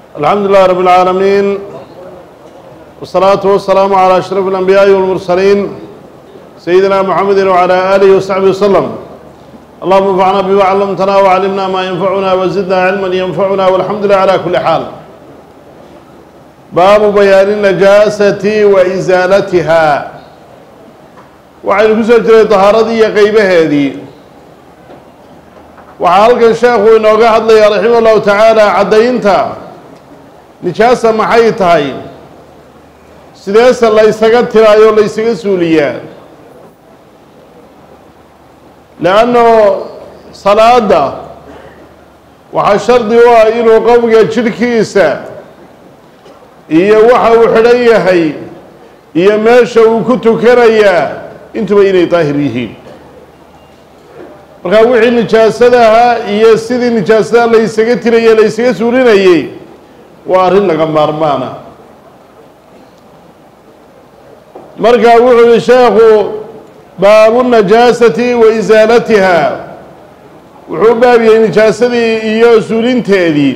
الحمد لله رب العالمين والصلاة والسلام على أشرف الأنبياء والمرسلين سيدنا محمد وعلى آله وصحبه وسلم اللهم انفعنا بما علمتنا وعلمنا ما ينفعنا وزدنا علما ينفعنا والحمد لله على كل حال باب بيان النجاسة وإزالتها waxaynu ku soo jiray طahaaradii iyo qeybaheedii waxaa halkan sheekhu inooga hadlaya raximah اllahu tacaala caddaynta nijaasa maxay tahay sideese la ysaga tiraayo la ysaga suuliyaa leanno salaada waxaa shardi u ah inuu qofka jidhkiisa iyo waxa uu xidhan yahay iyo meesha uu ku tukanayaa intuba inay daahir yihiin markaa wixii nijaasadaha iyo sidii nijaasadaha la ysaga tirayey la ysaga suulinayey waa arrin laga maarmaana markaa wuxuu yihi sheekhu baabu najaasati wa isaalatiha wuxuu u baabiyey nijaasadii iyo suulinteedii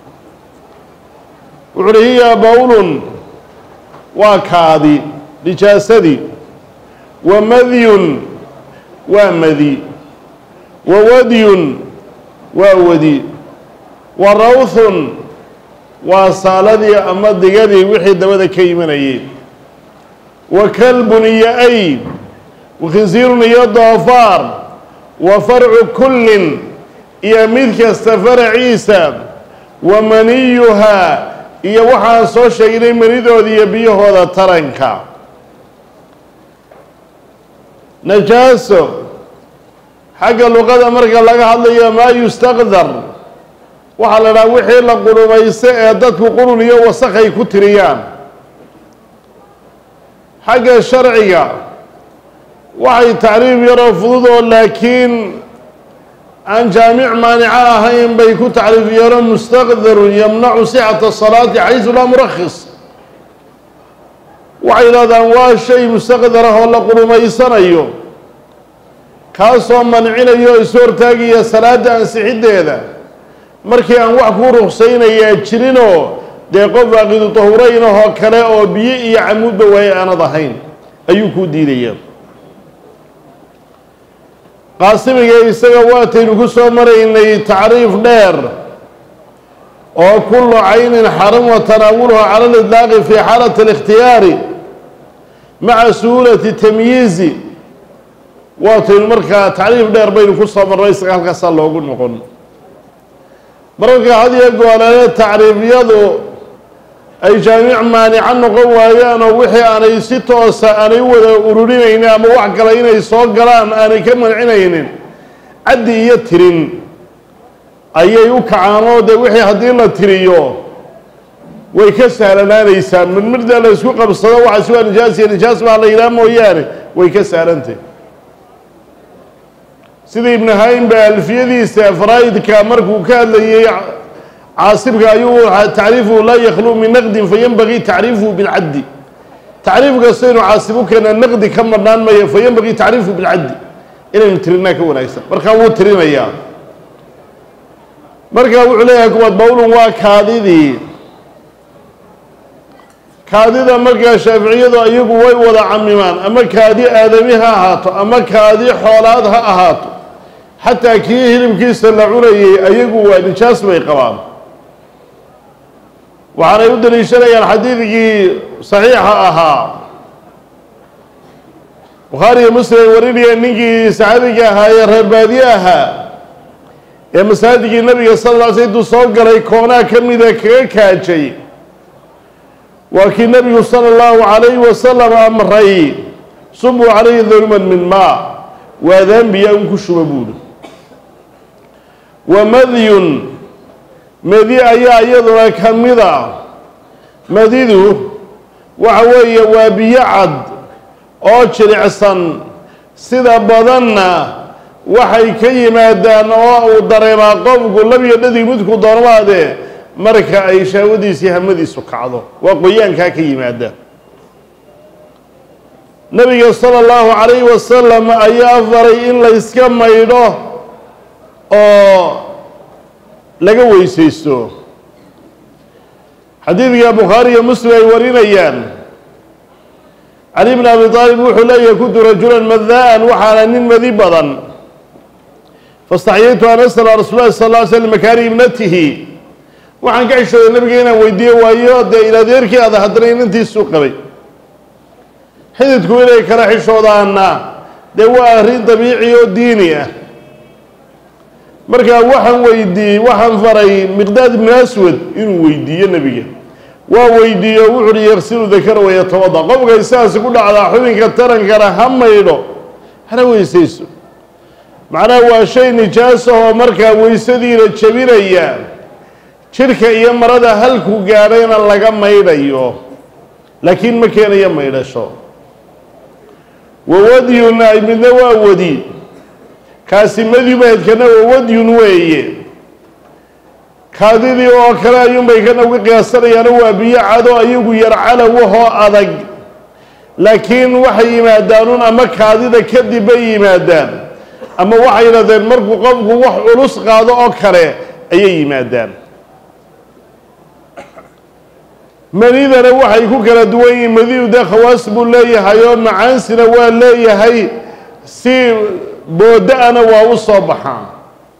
wuxu uhi hiya bowlun waa kaadi nijaasadii wa madyun waa madi wa wadyun waa wadi wa rawthun waa saaladii ama digadii wixii dabada ka imanayay wa kalbun iyo ay wa khinsiirun iyo doofaar wa farcu kullin iyo mid kasta faraciisa wa maniyuhaa iyo waxaan soo sheegnay manidooda iyo biyahooda taranka najaaso xagga luqada marka laga hadlayo maa yustaqdar waxaa la dhaha wixii la qurumaysto ee dadku qurun iyo wasakhay ku tiriyaan xagga sharciga waxay tacriif yaroo fudud oo laakiin aan jaamic maanica ahayn bay ku tacriif yaro mustaqdarun yamnacu sixata salaati xaysu laa murakhis waxay yidhahdaan waa shay mustaqdar ah oo la qurumaysanayo kaasoo mancinayo o isu hortaagaya salaada ansixiddeeda markii aan wax kuu ruksaynayaa jirinoo dee qof aaqidu tahurayn ahoo kale oo biyo iyo camuudba waaye aanad ahayn ayuu kuu diidaya qaasimiga isaga waataynu ku soo maraynay tacriif dheer oo kullu caynin xarama tanaawuluha cala lidlaaqi fi xaalati اlikhtiyaari maca suhuulati tamyiizi waataynu markaa tacriif dheer baynu ku soo marnay isaga halkaasaa loogu noqon mararka had iyo gooleele tacriifyadu ay jaamic maanica noqon waayaan oo wixii aanay si toosa aanay u wada ururinaynin ama wax kale inay soo galaan aanay ka mancinaynin caddi iyo tirin ayay u kacaanoo dee wixii haddii la tiriyo way ka sahlanaanaysaa midmirda la isku qabsado waxaasi waa nijaas iyo nijaas baa la yidhaha mooyaane way ka sahlantay sida ibnu haym ba alfiyadiisa faraa'idka markuu ka hadlayey caasibka ayuu tacriifuhu laa yakhluu min naqdin fayanbagii tacriifuhu bilcaddi tacriif kasta inuu caasib u keena naqdi ka marnaan maya fayanbagii tacriifuhu bilcaddi inaynu tirinaa ka wanaagsan markaa wuu tirinayaa markaa wuxuu leeyahay kuwaad bowlun waa kaadidii kaadida markaa shaaficiyadu ayagu way wada camimaan ama kaadi aadami ha ahaato ama kaadi xoolaad ha ahaato xataa kii hilibkiisa la cunayey ayagu waa nijaas bay qabaan waxaanay u daliishanayaan xadiidkii saxiixa ahaa bukhaari iyo muslim ay warinaya ninkii saxaabiga ahaa ee reer baadiye ahaa ee masaajidkii nabiga sal lla sl intuu soo galay koonaa ka mida kaga kaajay waa kii nabigu sala allahu calayhi wasalam amray subuu calayhi dulman min maa waa daanbiya un ku shuba buuri wa madyun madi ayaa iyaduna ka mid a madidu waxa weeye waa biyo cad oo jilicsan sida badanna waxay ka yimaadaan oo uu dareemaa qofku labiyo dhadig midku doormaadee marka ay shahwadiisii hamadiisu kacdo waa qoyaankaa ka yimaada nabiga sala allahu calayhi wasalam ayaa faray in la yska maydho oo laga weysaysto xadiidka bukhaari iyo muslim ay warinayaan cali bn abi aalib wuxuu leeyahay kuntu rajulan madaan waxaana nin madi badan faاstaxyaytu an asla rasuul lahi sal ly slm makaani ibnatihi waxaan ka xishooday nabiga inaan weydiiye waayo dee iladeerkii ada haddana inantiisuu qabay xididku inay kala xishoodaana dee waa arrin dabiici oo diini ah markaa waxaan weydiiyey waxaan faray miqdaad ibnu aswad inuu weydiiyo nebiga waa weydiiye o wuxu uhi yaksilu dakara wayatawada qofka isaasi ku dhacdaa xubinka tarankana ha maydho hana weysayso macnaha waa shay nijaasahoo markaa weysadiina jebinaya jidhka iyo marada halku gaadhayna laga maydhayo laakiin ma keenayo maydhasho wawadyun ay midna waa wadi kaasi madibaedkana wawadyun weeye kaadidii oo kale ayuunbay kana uga qiyaasanayaano waa biyo cado ayagu yar calawahoo adag laakiin waxay yimaadaanuun ama kaadida kadib bay yimaadaan ama waxay yidhahdeen markuu qofku wax culus qaado oo kale ayay yimaadaan manidana waxay ku kala duwan yihiin madidu dee khawaas buu leeyahay oo macaansina waa leeyahay si booda-ana waa u soo baxaa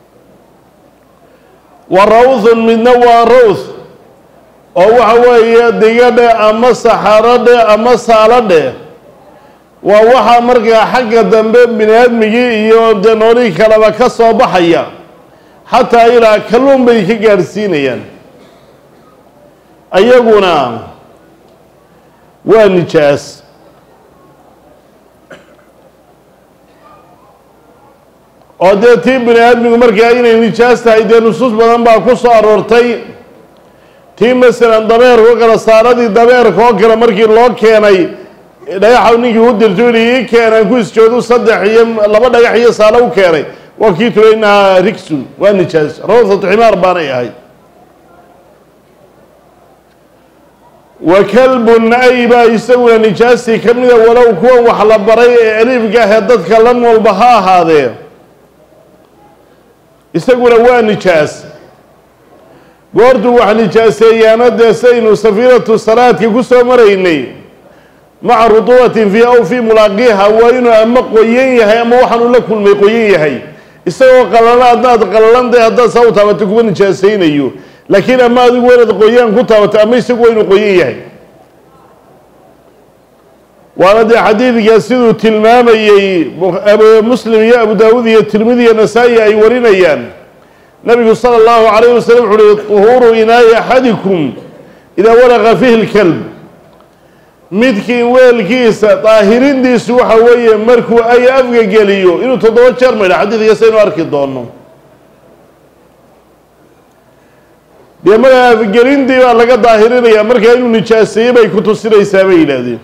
wa rawthun midna waa rawth oo waxa weeye digadhe ama saxaradhe ama saaladhe waa waxaa markaa xagga dambe bini aadmigii iyo dee noolihii kaleba ka soo baxaya xataa ilaa kalluun bay ka gaadhsiinayaan ayaguna waa nijaas oo dee tii bini aadmigu markaa inay nijaas tahay dee nusuus badan baa ku soo aroortay tii masalan dabeerka oo kale saaradii dabeerka oo kale markii loo keenay dhagaxa ninkii u dirto yihi ii keenaan ku isjoodu saddex iyo laba dhagax iyo saalo u keenay waa kii tula inahaa rigsun waa nijaas rawsatu ximaar baanay ahayd wa kalbun ay baa isaguna nijaastii ka mida walow kuwan wax la baray ee aliifka ahee dadka la noolba ha ahaadee isaguna waa nijaas goortuu wax nijaaseeyaana dee saynu safiinatu salaadka ku soo maraynay maca rutubatin fii aw fii mulaaqiiha waa inuu ama qoyan yahay ama waxaanu la kulmay qoyan yahay isagoo qalala haddaad qalalantay haddaad saa u taabato kuma nijaasaynayo laakiin ama adigu inaad qoyaan ku taabato ama isagu waa inuu qoyan yahay waana dee xadiidka siduu tilmaamayey muslim iyo abu daawuud iyo tirmidi iyo nasaa-i ay warinayaan nabigu sala allahu calayh wasalam wuxu uhi tuhuuru inaayi axadikum idaa walaqa fihi lkalb midkii weelkiisa daahirindiisu waxa weeye markuu ay afga geliyo inuu toddoba jeer maydha xadiidka saynu arki doono dee markaa afgelintii baa laga daahirinaya markaa inuu nijaaseeyey bay ku tusinaysaa bay yidhaahdeen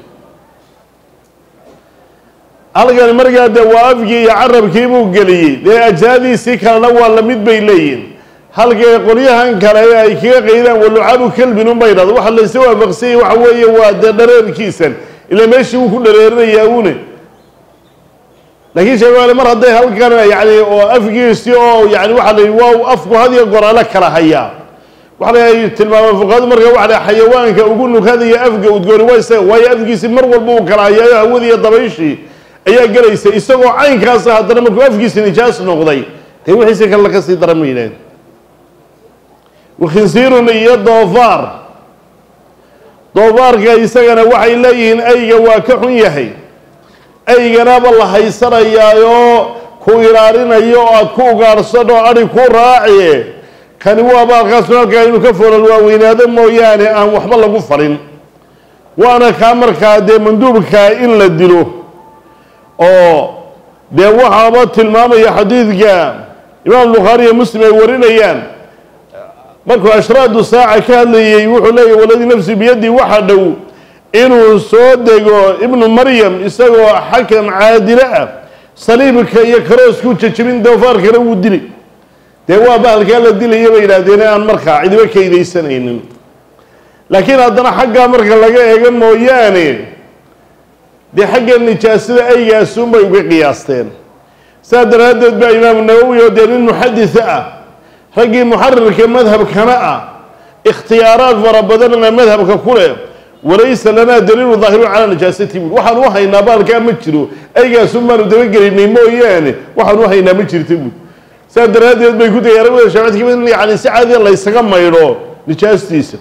halkan markaa dee waa afgii iyo carabkii buu geliyey dee ajsaadiisii kalena waa lamid bay leeyihin halkee qolyahan kale ee ay kaga qaydaan walucabu kelbin unba yidhahdo waxa laysa waafaqsanyay waxa weeye waa dee dhareerkiisan ila meeshii wuu ku dhareerinayaa une laakiin sheegaale mar hadday halkan yani oo afgiisii oo yani waxa la waa afku hadiyo goraale kala hayaa waxa la tilmaamay fuqahadu marka waxa la xayawaanka ugu nukadaya afga udgooni waa isaga waayo afgiisii mar walba uu kala hayaayo hawadii iyo dabayshii ayaa gelaysa isagoo caynkaasa haddana markuu afkiisi nijaas noqday dee wixiisi kale ka sii daran ma yidhaaheen wakhinsiirun iyo doofaar doofaarka isagana waxay leeyihiin ayga waa ka xun yahay ayganaba la haysanayaayoo ku ilaalinayo oo aada ku ugaarhsan oo adhi ku raaciye kani waa baalkaasnu halkaa inuu ka foolal waaweynaado mooyaane aan waxba lagu farin waana kaa markaa dee manduubkaa in la dilo oo dee waxaaba tilmaamaya xadiidka imaam bukhaari iyo muslim ay warinayaan markuu ashraadu saaca ka hadlayey wuxuu leeyahy waladii nafsi biyadii waxa dhow inuu soo dego ibnu maryam isagoo xakam caadilo ah saliibka iyo karoosku jejebin doofaarkana wuu dili dee waa bahalkaa la dilaya bay yidhaahdeen aan markaa cidiba kaydaysanaynin laakiin haddana xaggaa marka laga eego mooyaane dee xagga nijaasada aygaasunbay uga qiyaasteen saas daraaddeed baa imaamu nawowi oo dee nin muxaditha ah raggii muxarirka madhabkana ah ikhtiyaaraad fara badanna madhabka ku leh walaysa lanaa daliilu daahirun calaa najaasati buui waxaan u haynaa baalkaa ma jiro aygaasun baanu dabagelinay mooyaane waxaan u haynaa ma jirta buui saas daraaddeed bay ku dayay aragwada shaafidka in yani si caadiya laysaga maydho nijaastiisa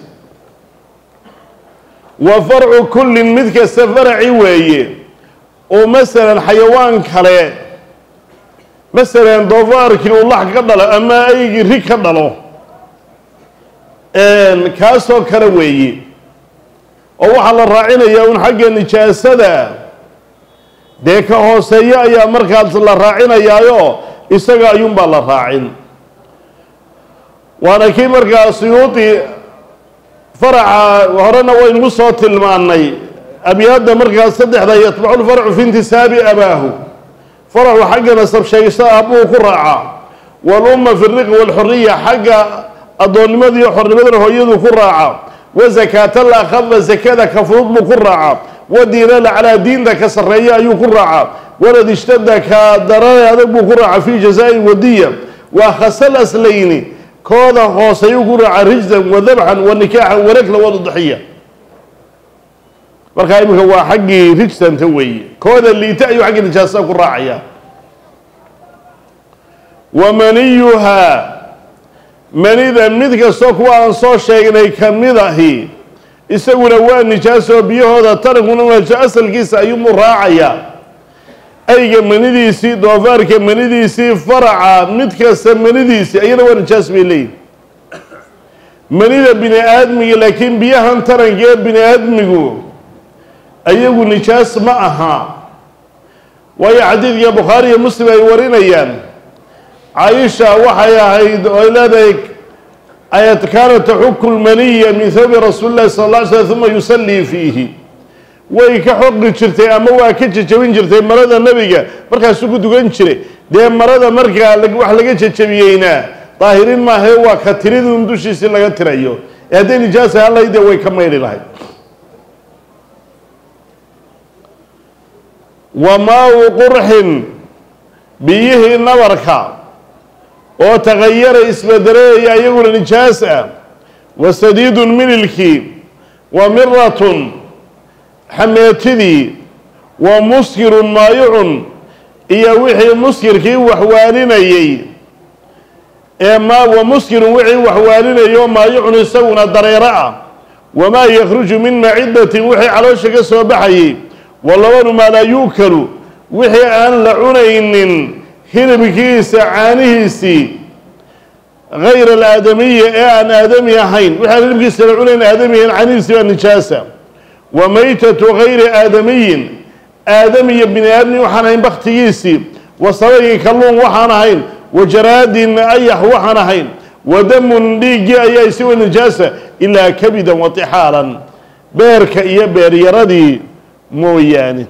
wa farcu kullin mid kasta faraci weeye oo masalan xayawaan kale masalan doofaarkii uu lax ka dhalo ama aygii rig ka dhalo kaasoo kale weeye oo waxaa la raacinayaa un xagga nijaasada dee ka hooseeyo ayaa markaas la raacinayaayo isaga ayuunbaa la raacin waana kii markaa suyuudi faraca horena waynu soo tilmaanay abyaadda markaas saddexda yatbacu lfarcu fi intisaabi abaahu faraxu xagga nasab sheegashada aabbuhu ku raacaa waalumma fi riqi waalxuriya xagga addoonnimada iyo xornimadana hooyadu ku raacaa wa zakaata la akhada zakada ka fudud buu ku raacaa wa diinala calaa diinta ka sarreeya ayuu ku raacaa walad ishtada ka darane adag buu ku raacaa fi jazaa'i wadiya wa khasal aslayni kooda hoose ayuu ku raacaa rijzan wa dabxan wa nikaaxan warakla wadudaxiya markaa iminka waa xaggii rijsanta weeye kooda liita ayuu xaggii nijaasada ku raacaya wa maniyuhaa manida mid kastoo kuwa aan soo sheegnay ka mid ahi isaguna waa nijaaso biyahooda tarankuna waajo asalkiisa ayuunbuu raacayaa ayga manidiisii doofaarka manidiisii faraca mid kasta manidiisii ayana waa nijaas bay leeyihin manida bini aadmiga laakiin biyahan taranka ee bini aadmigu ayagu nijaas ma aha waayo xadiidka bukhaari iyo muslim ay warinayaan caaisha waxay ahayd oy leedahay ayat kaana taxuku lmaniya min thawbi rasuuli llahi sala alla ly slm uma yusallii fiihi way ka xoqi jirtay ama waa ka jejabin jirtay marada nebiga markaasuu ku dugan jiray dee marada markaa wax laga jejabiyeyna daahirin maahae waa ka tiridun dushiisii laga tirayo ee hadday nijaasa halahay dee way ka maydhi lahayd wa maa-u qurxin biyihii nabarka oo tagayara isbedelayaya iyaguna nijaas ah wa sadiidun mililkii wa miratun xameetidii wa muskirun maayicun iyo wixii muskirkii waxwaaninayey ee ma wa muskirun wixii waxwaaninayo maayicun isaguna dareero ah wamaa yakhruju min macidatin wixii caloosha ka soo baxayay walabanu maa laa yuukalu wixii aan la cunaynin hilibkiisa caanihiisii hayr alaadamiya ee aan aadami ahayn wixi aan hilibkiisa la cunayn aadami ahayn caanihiisii baa nijaasa wa maytatu gayri aadamiyin aadamiya bini aadmi waxaan ahayn baktigiisii wa sabayin kalluun waxaan ahayn wa jaraadin ayax waxaan ahayn wa damun dhiiggii ayaa isiwa nijaasa ilaa kabidan wa tixaalan beerka iyo beeryaradii mooyaane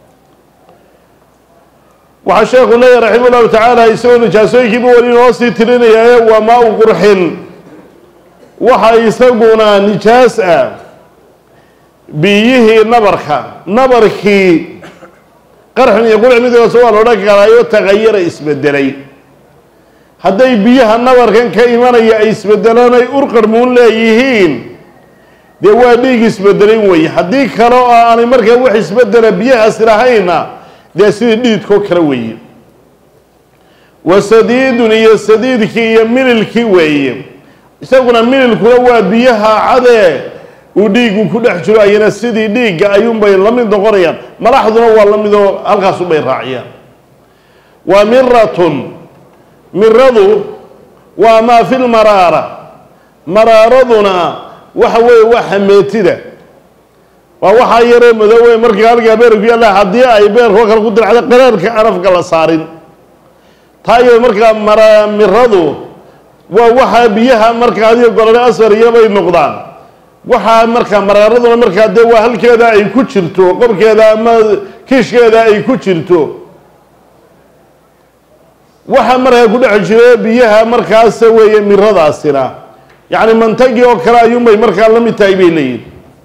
waxaa sheekhu leeyahy raxima llahu tacaala isagoo nijaasooyinkiiba weli inoo sii tirinayaaye waa maa u qurxin waxa isaguna nijaas ah biyihii nabarka nabarkii qarxin iyo qurxin midkaas waa la odhan karaayo tagayara isbedelay hadday biyaha nabarkan ka imanaya ay isbedelaan ay urqarmuun leeyihiin dee waa dhiig isbedelayn weeye haddii kale oo aanay markaa wax isbedela biyahaasi lahayna dee sidii dhididkoo kale weeye wa sadiidun iyo sadiidkii iyo mililkii weeye isaguna mililkuna waa biyaha cadee uu dhiigu ku dhex jiro ayana sidii dhiigga ayuunbay la mid noqonayaan malaxduna waa la midoo halkaasunbay raaciyaan wa miratun miradu waa maa fi lmaraara maraaraduna waxa weeye waa xameetida waa waxaa yaree madoowe markii halkaa beerku yaalla haddii ay beerkoo kale ku diracdo qaraarka anafka la saarin taa iyado markaa mara miradu waa waxaa biyaha markaa adiga golole asfar iyobay noqdaan waxaa markaa maraaraduna markaa dee waa halkeeda ay ku jirto qorkeeda ama kiishkeeda ay ku jirto waxa markaa ku dhex jiro biyaha markaas weeye miradaasina yacni mantagii oo kale ayuunbay markaa la mid tahay bay leeyihin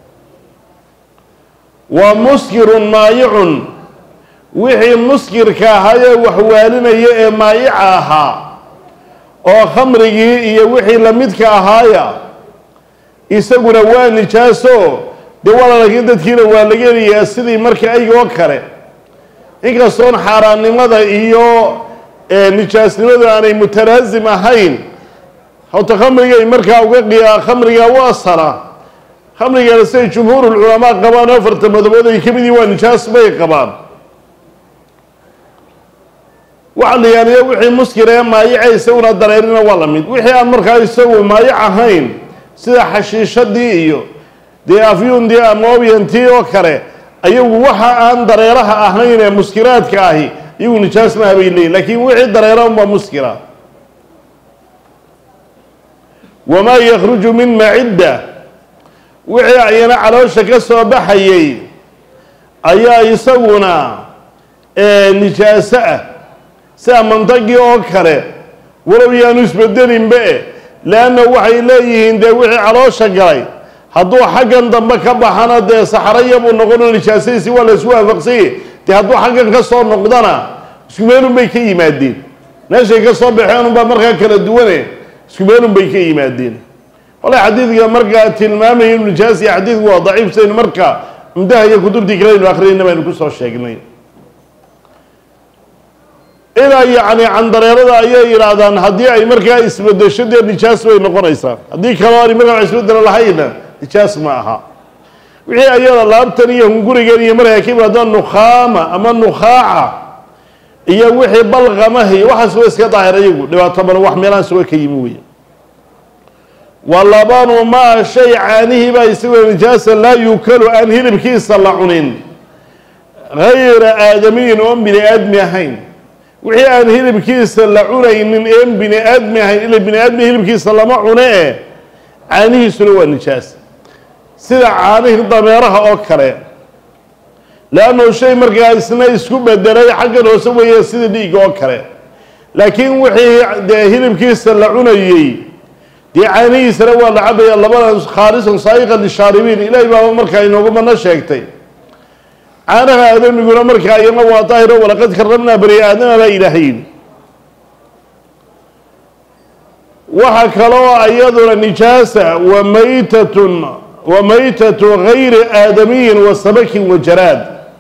wa muskirun maayicun wixii muskirka ahaayee waxwaalinaya ee maayica ahaa oo khamrigii iyo wixii lamidka ahaaya isaguna waa nijaaso dee wala laakiin dadkiina waa laga helayaa sidii marka ayga oo kale inkastoon xaaraannimada iyo nijaasnimadu aanay mutalaasim ahayn hawta khamrigay markaa uga qiyaa khamriga u asala khamrigana siday jumhuurulculamaa qabaan afarta madabood ay ka mid yihin waa nijaas bay qabaan waxa la yaaliya wixii muskir ee maayaca isaguna dareerina waa la mid wixii aan markaa isagu maayac ahayn sida xashiishadii iyo dee afyundii ama obyantii oo kale ayagu waxa aan dareeraha ahayn ee muskiraadka ahi iyagu nijaas maha bay leeyihin lakiin wixii dareera unbaa muskira wamaa yakruju min macidda wixii ayana caloosha ka soo baxayay ayaa isaguna nijaaso ah sida mantagii oo kale walow yaanu isbedelinba e leanna waxay leeyihiin dee wixii caloosha galay hadduu xaggan dambe ka baxana dee saxaraya buu noqono nijaasadiisi waa la isku waafaqsanye dee hadduu xaggan ka soo noqdana iskumeelun bay ka yimaadeen meeshay ka soo baxeen unbaa markaa kala duwane iskumeelun bay ka yimaadeen wala xadiidka markaa tilmaamaya inu nijaas iyo xadiidku waa daciif saynu marka muddaha iyo kutubtii kale aynu akhriyayna baynu kusoo sheegnay ilaa yacni candareerada ayay yidhaahdaan haddii ay markaa isbedesho dee nijaas bay noqonaysaa haddii kaloo aanay markaa isbedelo lahayna nijaas ma aha wixii ayada laabtan iyo hungurigan iyo markaa ka yimaadaan nukhaama ama nukhaaca iyo wixii balqamaha iyo waxaas waa iska daahir ayagu dhibaato badan wax meelahan suga ka yimi weeye wa labanu maa shay caanihii baa isagoo nijaasa laa yuukalu aan hilibkiisa la cunin gayra aadamiyin oon bini aadmi ahayn wixii aan hilibkiisa la cunaynin een bini aadmi ahayn ila bini aadmi hilibkiisa lama cune e caanihiisuna waa nijaas sida caanihii dameeraha oo kale leannu shay markaa isna isku bedelay xaggan hoose weeye sida dhiigga oo kale laakiin wixii dee hilibkiisa la cunayey dee caanihiisana waa la cabaya labada khaalisan saa'iqan lishaaribiin ilaahay baaba markaa inoogu mano sheegtay caanaha aadamiguna markaa iyana waa daahiro walaqad karamnaa bani aadama baa ilaahayn waxa kaloo iyaduna nijaasa wa maytatun wa maytatu gayri aadamiyin wa samakin wa jaraad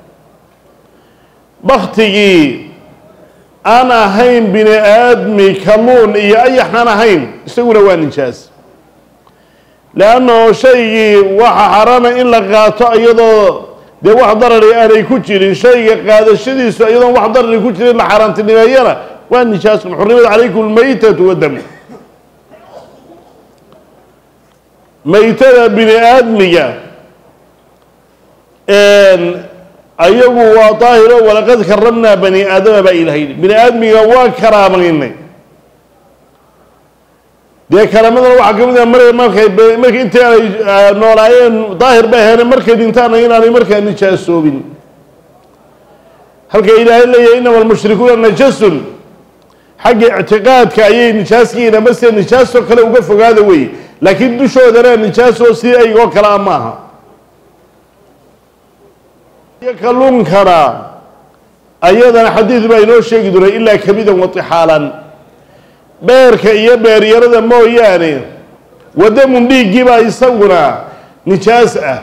baktigii aan ahayn bini aadmi kalluun iyo ayaxaan ahayn isaguna waa nijaas leannahu shaygii waxa xarana in la qaato iyadoo dee wax darari aanay ku jirin shayga qaadashadiisu iyadoon wax darari ku jirin la xaaraantinimeeyana waa nijaasun xurimat calaykum lmaytatu wadam maytada bini aadmiga ayagu waa daahiro walaqad karamnaa bani aadama baa ilahay bini aadmiga waa karaamaynay dee karaamadana waxaa ka mid ah mar markay marka intii aanay noolaayeen daahir bay heene markay dhintaana inaanay markaa nijaasoobin halka ilaahay leeyahay inama almushrikuuna najasun xagga ictiqaadka ayay nijaaskiina mase nijaasoo kale uga fogaada wey laakiin dushoodana nijaasoo si aygoo kale a maaha iyo kalluunkana ayadana xadiid baa inoo sheegi doonay ilaa kabidan watixaalan beerka iyo beeryarada mooyaane wadamun dhiiggii baa isaguna nijaas ah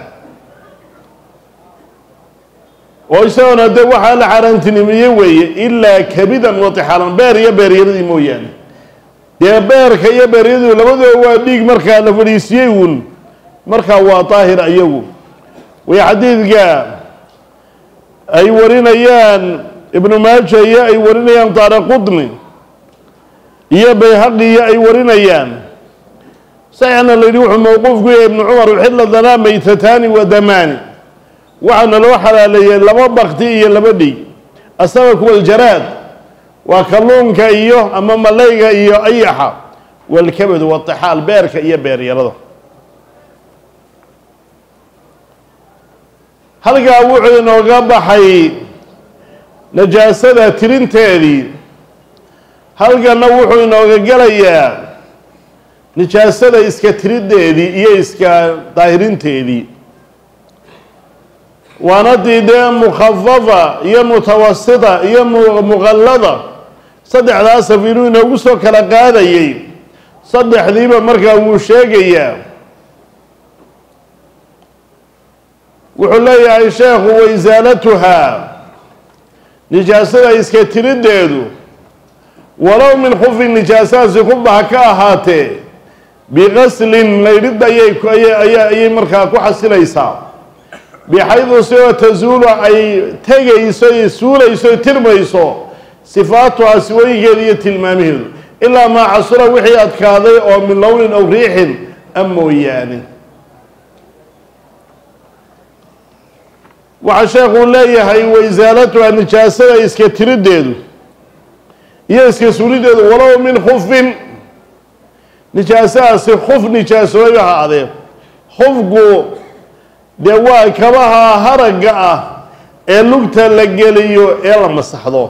oo isagona de waxaa la xaaraantinimiyey weeye ilaa kabidan watixaalan beer iyo beeryaradii mooyaane dee beerka iyo beeryadu labadooda waa dhiig markaa la fadhiisiyey uun markaa waa daahir ayagu way xadiidka ay warinayaan ibnu maaja iyo ay warinayaan daara qudni iyo bayhaqi iyo ay warinayaan saxna la yidhi wuxuu mawquufku yahay ibnu cumar uxilla danaa maytataani wa damaani waxaana loo xalaaleeyey laba bakti iyo laba dhiig asabaku waljaraad waa kalluunka iyo ama malayga iyo ayaxa walkabadu watixaal beerka iyo beeryarada halkaa wuxuu inooga baxay najaasada tirinteedii halkanna wuxuu inooga gelayaa nijaasada iska tiriddeedii iyo iska daahirinteedii waana dii dee mukhafafa iyo mutawasita iyo muqallada saddexdaas af inuu inoogu soo kala qaadayay saddexdiiba markaa wuu sheegayaa wuxuu leeyahay sheekhu waisaalatuhaa nijaasada iska tiriddeedu walow min khufin nijaasahaasi kuba ha ka ahaatee biqaslin laydhid ayay ayay markaa ku xasilaysaa bixaydu sidoo tasuulu ay tegayso iyo suulayso y tirmayso sifaatuhaa siwooyinkeeda iyo tilmaamaheedu ilaa maa casura wixii adkaaday oo min lownin aw riixin a mooyaane waxaa sheekuu leeyahay waisaalatuha nijaasada iska tiriddeedu iyo iska suulideedu walow min khufin nijaasahaasi khuf nijaasoobay ha adee khufku dee waa kabaha haragga ah ee lugta la geliyo ee la masaxdo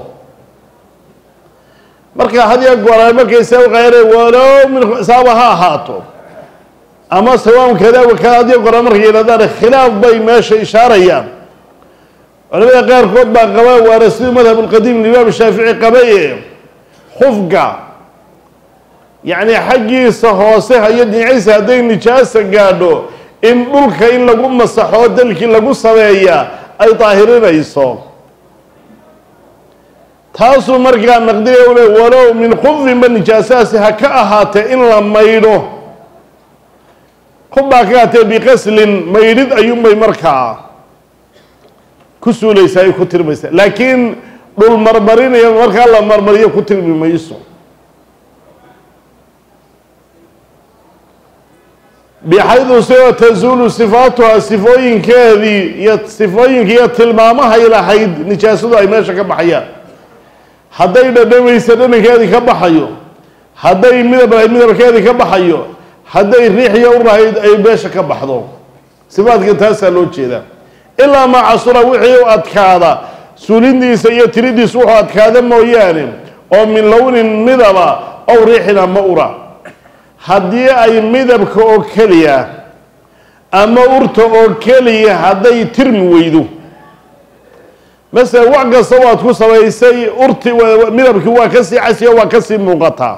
marka hadiya goraa markaysa uqayreen walow min saaba ha ahaato ama sawaam kada wakada hadiya goraa markay yidhahdaan khilaaf bay meesha ishaarayaan culamada qaarkood baa qaba waana sidii madhab lqadiim imaam shaafici qabaye khufka yacni xaggiisa hoose hayo dhinaciisa hadday nijaasa gaadho in dhulka in lagu masaxo dalkii lagu sameeya ay daahirinayso taasuu markaa naqdiya u le walow min khufinba nijaasahaasi ha ka ahaatee in la maydho kubbaa ka ahaatee biqaslin maydhid ayuunbay markaa ku suulaysaa ay ku tirmaysaa laakiin dhul marmarinaya markaa la marmariyo ku tirmi mayso bixaydu sidoo tasuulu sifaatuha sifooyinkeedii iyo sifooyinka iyo tilmaamahay lahayd nijaasadu ay meesha ka baxayaan hadday dhadhamaysa dhadhankeedii ka baxayo hadday midab lahayd midabkeedii ka baxayo hadday riixiya u lahayd ay meesha ka baxdo sifaadka taasaa loo jeedaa ilaa maa casura wixii u adkaada suulindiisa iyo tiridiisa wuxuu adkaada mooyaane oo min lownin midaba ow riixin ama ura haddii ay midabka oo keliya ama urta oo keliya hadday tirmi weydo masala wax kasta waad ku samaysay urti midabkii waa kasii casiyo waa kasii muuqataa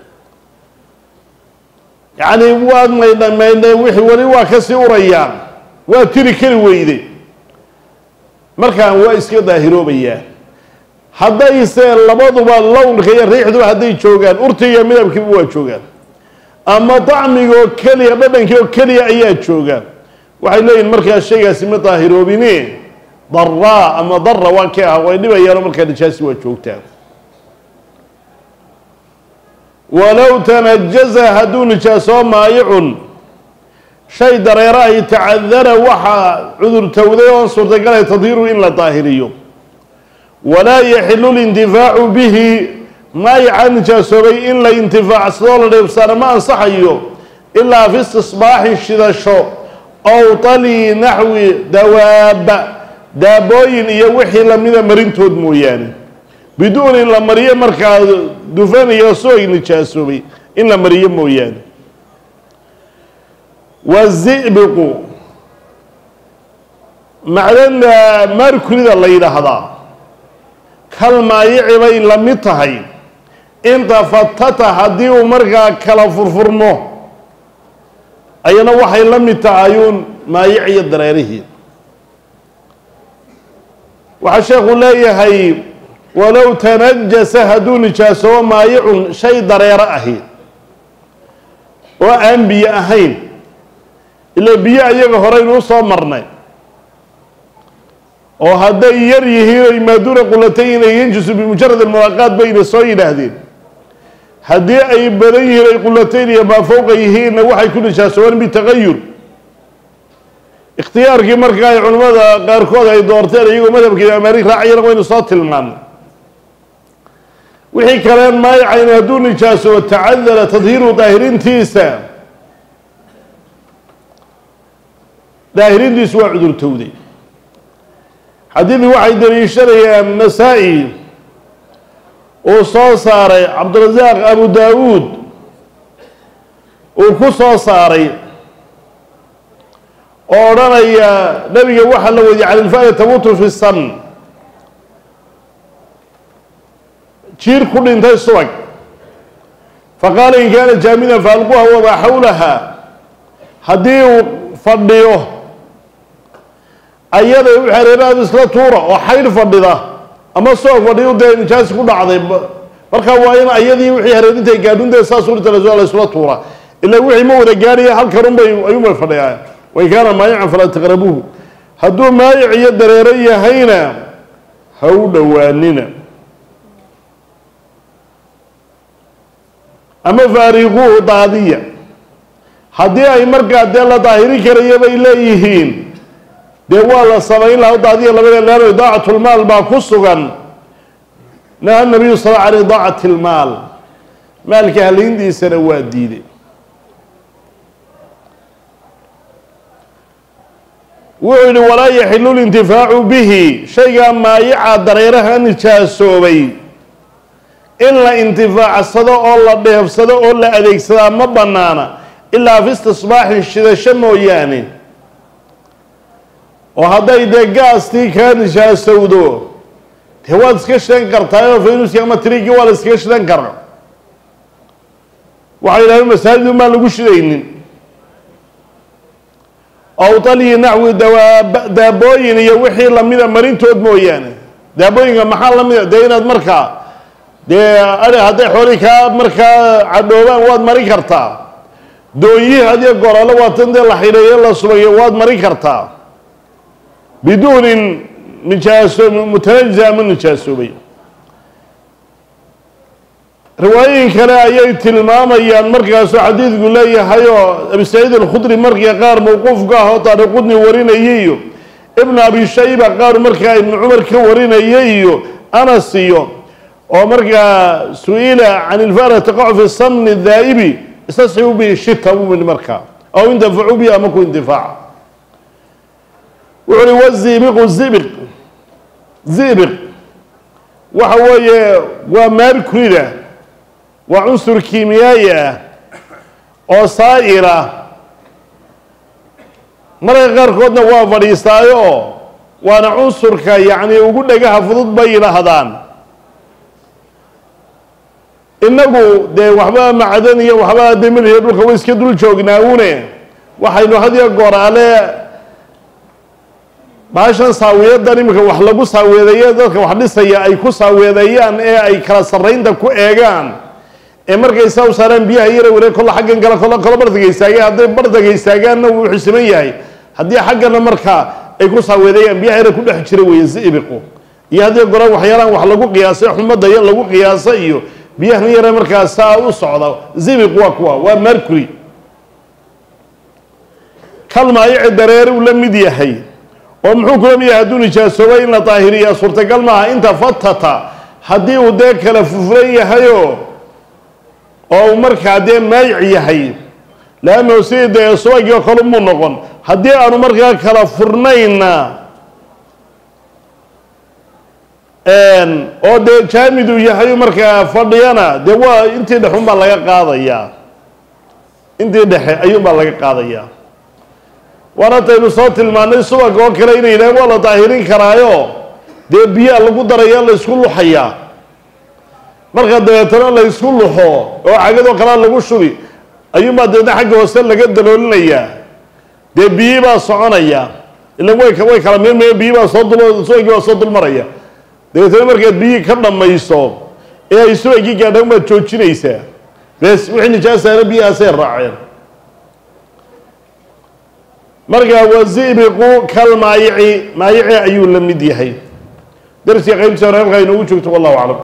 yacni waad maydha maydheen wixii weli waa kasii urayaan waa tiri keli weyde markaan waa iska daahiroobayaa haddayse labaduba lownka iyo riixduba hadday joogaan urti iyo midabkiiba waa joogaan ama dacmigaoo keliya dhadhankii oo keliya ayaa joogaan waxay leeyihin markaa shaygaasi ma daahiroobine daraa ama dara waa ka ah way dhibayaano markaa nijaasi waa joogtaan walow tanajaza hadduu nijaasoo maayicun shay dareero ay tacadara waxaa cudurtowday oon suurtagalay tadhiiru in la daahiriyo walaa yaxilu lintifaacu bihi maayica nijaasoobay in la intifaacsadoo la dheebsaana ma ansaxayo ilaa fi istisbaaxi shidasho ow tali naxwi dawaaba daabooyin iyo wixii lamida marintood mooyaane biduun in la mariyo markaa dufan iyo soog nijaasoobay in la mariyo mooyaane wazibiqu macdana markurida la yidhaahdaa kal maayici bay la mid tahay inta fatata haddii uu markaa kala furfurmo ayana waxay la mid tahayuun maayic iyo dareerihii waxaa sheekhu leeyahay walow tanajasa hadduu nijaasoobo maayicun shay dareero ahi oo aan biyo ahayn ila biyo ayaga horeynu usoo marnay oo hadday yar yihiin oy maaduuna qulatayn ay yanjusu bimujarad almulaaqaat bayna soo yidhaahdeen haddii ay badan yihiin ay qulatayn iyo maa fowqa yihiinna waxay ku nijaasoobaan bitaqayur ikhtiyaarkii marka ay culimmada qaarkood ay doorteen iyagoo madhabka imaam maalik raacayana waynu soo tilmaanay wixii kaleen maayacayn hadduu nijaasoobo tacadara tadhiiru daahirintiisa daahirintiisu waa cudurtowday xadiidii waxay daliishanayaan nasaa-i uu soo saaray cabdirasaaq abu daawuud uu ku soo saaray oo odhanaya nabiga waxaa la weydiye can ilfaada tamuutu fi san jiir ku dhintay subag faqaala in kaana jaamidan faalquha wamaa xawlaha haddii uu fadhiyo ayada wixii hareerahaada isla tuura oo xaydh fadhida ama soog fadhiyo dee nijaasi ku dhacday marka waa in ayadii wixii hareerintay gaadhunta saas urta la isla tuura ila wixii ma wada gaadhaya halkan unbay ayuunbay fadhiyaan wain kaana maayican falaa taqrabuuhu hadduu maayic iyo dareero yahayna ha u dhowaanina ama faariquuhu daadiya haddii ay markaa dee la daahiri karaya bay leeyihiin dee waa la samayn laha daadiya labada leano idaacatlmaal baa ku sugan naha nabiyu sal can idaacati lmaal maalka halayntiisana waa diiday wuxuu yihi walaa yaxilu lintifaacu bihi shaygaa maayica dareeraha nijaasoobay in la intifaacsado oo la dheefsado oo la adeegsadaa ma banaana ilaa fi istisbaaxin shidasho mooyaane oo hadday dee gaastii kaa nijaasowdo dee waad iska shidan kartaayoo faynuski ama trigi waa la iskaga shidan karaa waxay yidhahdeen masaajid un baan lagu shidaynin awdaliyi naxwi dawaab daabooyin iyo wixii lamida marintood mooyaane daabooyinka maxaa lamida dee inaad markaa dee ai hadday xooli kaa markaa cadhoobaan waad marin kartaa doonyihii hadiyo goraalo waatan dee la xidheeyo la subayo waad marin kartaa biduunin nijaaso mutanajisa ama nijaasoobay riwaayooyin kale ayay tilmaamayaan markaasuu xadiidku leeyahay oo abi saciid alkhudri markii qaar mawquufka ah oo taariqudni warinayay iyo ibnu abi shayba qaar markaa ibnu cumar ka warinayay iyo anas iyo oo markaa su-ila can ilfara taqacu fi samni daa'ibi istasxibu bihi shita buu yidhi markaa aw intafacu bihi ama ku intifaaca wuxu uhi wazibiqu zibiq zibiq waxa weeye waa maarkurida waa cunsur kiimiyaayi ah oo saa'ila marka qaarkoodna waa fadhiistaayo waana cunsurka yacni ugu dhagaha fudud bay yidhaahdaan inagu dee waxba macdan iyo waxba demilhiyo dhulka way iska dul joognaawune waxaynu hadiyo gooraale baashan saawiyadan iminka wax lagu saaweedeeye dadka wax dhisaya ay ku saaweedeeyaan ee ay kala sarraynta ku eegaan ee markay saa u saaraan biyaha yara ware kolla xaggan kale kolla kolla bardaga istaageen hadday bardaga istaagaanna wuu xusiman yahay haddii xaggana markaa ay ku saaweedeeyaan biyaha yara ku dhex jira weeye zibiqu iyo haddii goran waxyaalaan wax lagu qiyaasay xumadda iyo lagu qiyaasa iyo biyahan yare markaa saa u socda zibiq waa kuwa waa mercury kalmaayici dareere uu la mid yahay oo muxuu kula mid yahay hadduu nijaasoobay in la daahiriyaa suurtagal maaha inta fatata haddii uu dee kala fufran yahayoo oo uu markaa dee maayic yahay leannahu sidii dee subagii oo kale muu noqon haddii aanu markaa kala furnayna oo dee jaamid uu yahay markaa fadhiyana dee waa intii dhexe unbaa laga qaadayaa intii dhexe ayuunbaa laga qaadayaa waana taynu soo tilmaanay subag oo kale inay yidhahen waa la daahirin karaayo dee biyaa lagu daraya la ysku luxayaa marka dabeetana la ysku luxo oo cagadoo kalea lagu shubi ayuunbaa dabeetna xagga hoose laga daloolinayaa dee biyii baa soconaya ilan way way kala mirmaya biyi baa soo dul subagii baa soo dulmaraya dabeetana markaad biyihii ka dhammayso ee ay subagii gaadhaan baad joojinaysaa bes wixii nijaasaana biyahaasay raaceen markaa wazibiqu kal maayici maayici ayuu la mid yahay darsiga qaybtiisa hore halkaa inoogu joogto wallahu aclam